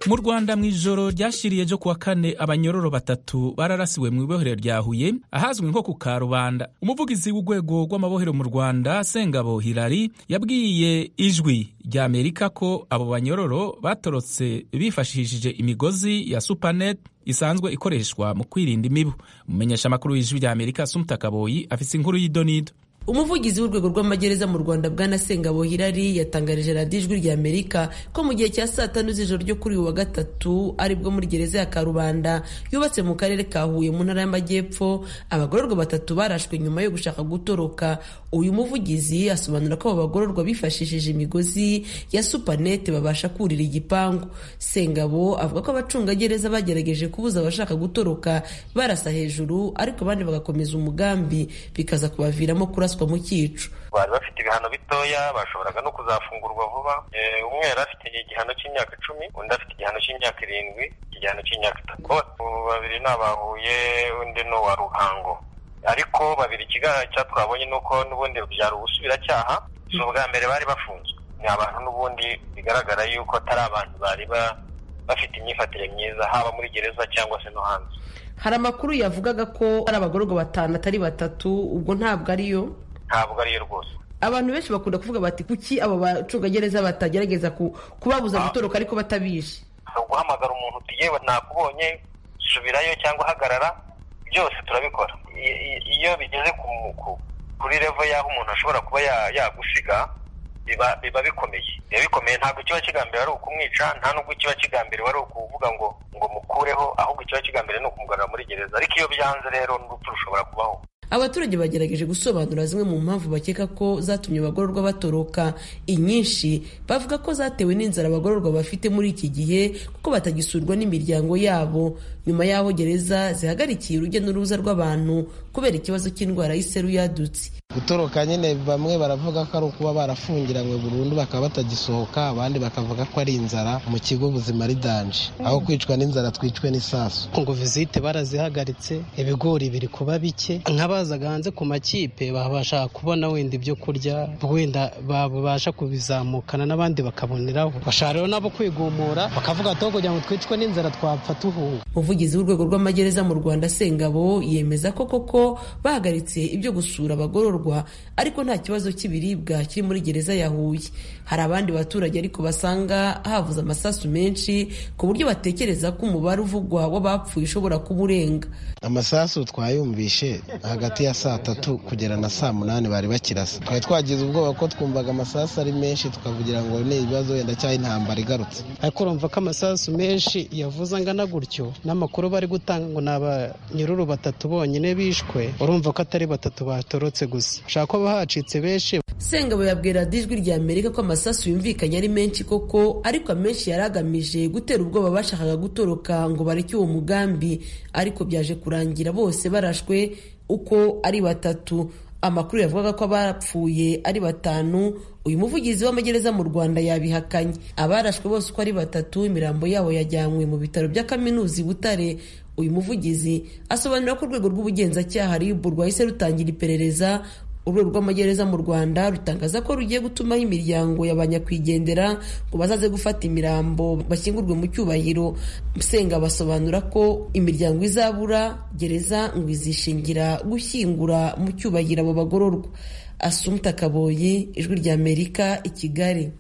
mu rwanda mu ijoro ryashiriye ryo kuwa kane abanyororo batatu bararasiwe mu ibohero rya huye ahazwi nko ku karubanda umuvugizi w'urwego rw'amabohero mu rwanda sengabo hilari yabwiye ijwi rya amerika ko abo banyororo batorotse bifashishije imigozi ya supanet isanzwe ikoreshwa mu kwirinda imibu umumenyesha amakuru y'ijwi rya amerika sumutakaboyi afise inkuru y'idonido umuvugizi w'urwego rw'amagereza mu rwanda bwana sengabo hirari yatangarije radiyo ijwi rya amerika ko mu gihe cya saa tanu z'ijoro ryo kuri uyu wa gatatu aribwo muri gereza ya karubanda yubatse mu karere ka huye mu ntara y'amajyepfo abagororwa batatu barashwe nyuma yo gushaka gutoroka uyu muvugizi asobanura ko abo bagororwa bifashishije imigozi ya supanete babasha kurira igipangu sengabo avuga ko abacungagereza bagerageje kubuza abashaka gutoroka barasa hejuru ariko abandi bagakomeza umugambi bikaza kubaviramo kurasa kuraswa mu cyico bari bafite ibihano bitoya bashoboraga no kuzafungurwa vuba umwe yari afite igihano cy'imyaka icumi undi afite igihano cy'imyaka irindwi igihano cy'imyaka itatu babiri ni abahuye undi ni uwa ruhango ariko babiri ikigaragara twabonye ni uko n'ubundi byari ubusubiracyaha si ubwa mbere bari bafunzwe ni abantu n'ubundi bigaragara yuko atari abantu bari bafite imyifatire myiza haba muri gereza cyangwa se no hanze hari amakuru yavugaga ko ari abagororwa batanu atari batatu ubwo ntabwo ariyo ntabwo ariyo rwose abantu benshi bakunda kuvuga bati kuki abo bacungagereza batagerageza kubabuza gutoroka ariko batabizi ni uguhamagara umuntu uti yewe ntakubonye subirayo cyangwa hagarara byose turabikora iyo bigeze kuri revo y'aho umuntu ashobora kuba yagusiga biba bikomeye biba bikomeye ntabwo ikiba kigambiriwe ari ukumwica nta n'ubwo ikiba kigambiriwe ari ukuvuga ngo ngo mukureho ahubwo ikiba kigambiriwe ni ukumugarura muri gereza ariko iyo byanze rero n'urupfu rushobora kubaho abaturage bagerageje gusobanura zimwe mu mpamvu bakeka ko zatumye abagororwa batoroka inyinshi bavuga ko zatewe n'inzara abagororwa bafite muri iki gihe kuko batagisurwa n'imiryango yabo nyuma y'aho gereza zihagarikiye urujya n'uruza rw'abantu kubera ikibazo cy'indwara y'iseru yadutse gutoroka nyine bamwe baravuga ko ari ukuba barafungiranywe burundu bakaba batagisohoka abandi bakavuga ko ari inzara mu kigo ubuzima ari danje aho kwicwa n'inzara twicwe n'isasu ngo vizite barazihagaritse ibigori biri kuba bike nk'abazaga hanze ku makipe babasha kubona wenda ibyo kurya wenda babasha kubizamukana n'abandi bakaboneraho bashaka rero nabo kwigumura bakavuga ati kugira ngo twicwe n'inzara twapfa tuhunga umuvugizi w'urwego rw'amagereza mu rwanda sengabo yemeza ko koko bahagaritse ibyo gusura abagororwa ariko nta kibazo cy'ibiribwa kiri muri gereza ya Huye hari abandi baturage ariko basanga havuze amasasu menshi ku buryo batekereza ko umubare uvugwa w'abapfuye ushobora kuba urenga amasasu twayumvishe hagati ya saa tatu kugera na saa munani bari bakirasa twari twagize ubwoba ko twumvaga amasasu ari menshi tukavugira ngo ni ibibazo wenda cyangwa intambara igarutse ariko urumva ko amasasu menshi yavuze angana gutyo n'amakuru bari gutanga ngo ni abanyururu batatu bonyine bishwe urumva ko atari batatu batorotse gusa ushaka ko hacitse benshi sengabo yabwira ijwi rya amerika ko amasasu yumvikanye ari menshi koko ariko amenshi yari agamije gutera ubwoba bashakaga gutoroka ngo bareke uwo mugambi ariko byaje kurangira bose barashwe uko ari batatu amakuru yavugaga ko abapfuye ari batanu uyu muvugizi w'amagereza mu rwanda yabihakanye abarashwe bose uko ari batatu imirambo yabo yajyanywe mu bitaro bya kaminuza i butare uyu muvugizi asobanura ko urwego rw'ubugenzacyaha ribu rwahise rutangira iperereza urwego rw'amagereza mu rwanda rutangaza ko rugiye gutumaho imiryango ya ba nyakwigendera ngo bazaze gufata imirambo bashyingurwe mu cyubahiro musenga basobanura ko imiryango izabura gereza ngo izishingira gushyingura mu cyubahiro abo bagororwa asumta kaboyi ijwi rya amerika i kigali